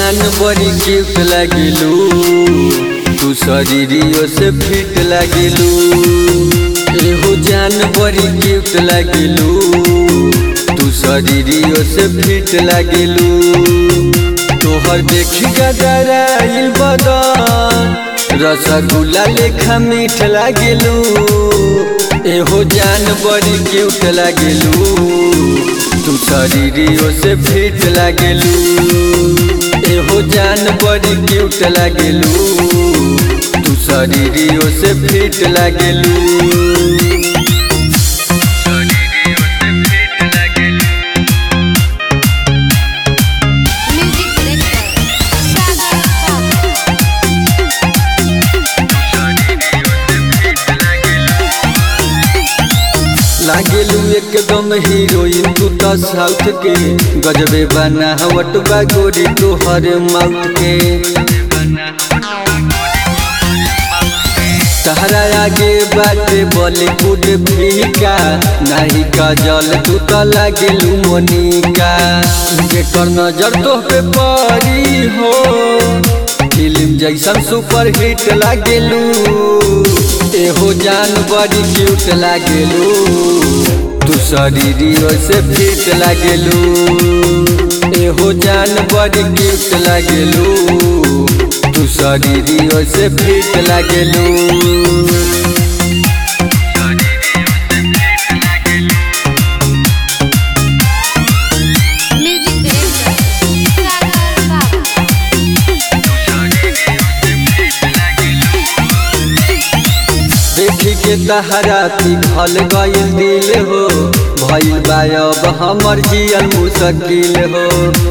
जान बड़ी क्यूट लागिलू तू शरीरियो से फिट लागिलू एहो जान बड़ी क्यूट लागिलू तू शरीरियो से फिट लागिलू तोहर देखी गदराइल बदन रसगुल्ला लेखा मीठ लागिलू एहो जान बड़ी क्यूट लागिलू तू शरीरियो से फिट लागेलू एहो जान बड़ी क्यूट लागेलू तू शरीरियो से फिट लागेलू म्यूजिक डायरेक्टर सागर बाबू लागेलू एकदम हीरोइन तू तो साउथ के गजबे बना हवट बा गोरी तोहर माउथ के तहरा आगे बाटे बॉलीवुड फीका नाही काजल तू तो लागेलू मोनिका जेकर नजर तो पे पड़ी हो फिल्म जैसन सुपर हिट लागेलू एहो जान बड़ी क्यूट लागेलू तू शरीरियो से फिट लागेलू एहो जान बड़ी क्यूट लागेलू तू शरीरियो से फिट लागेलू म्यूजिक डायरेक्टर सागर बाबू देखी के तहरा पिघल गइल दिल हो भइल बा अब हमर जियल मुश्किल हो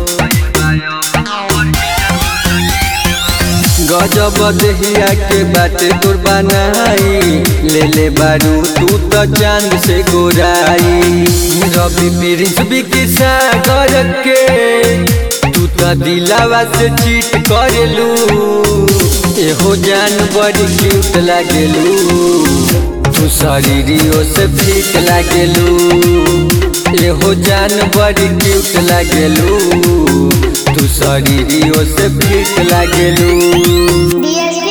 गजब दहिया के बाटे तोर बनाई ले ले बारू तू तो चांद से गोराई रवि प्रिंस बिकी सागर के तू तो दिलावा से चीट करेलू एहो जान बड़ी क्यूट लागेलू तू शरीरियो से फिट लागेलू एहो जान बड़ी क्यूट लागेलू तू शरीरियो से फिट लागेलू डीएसपी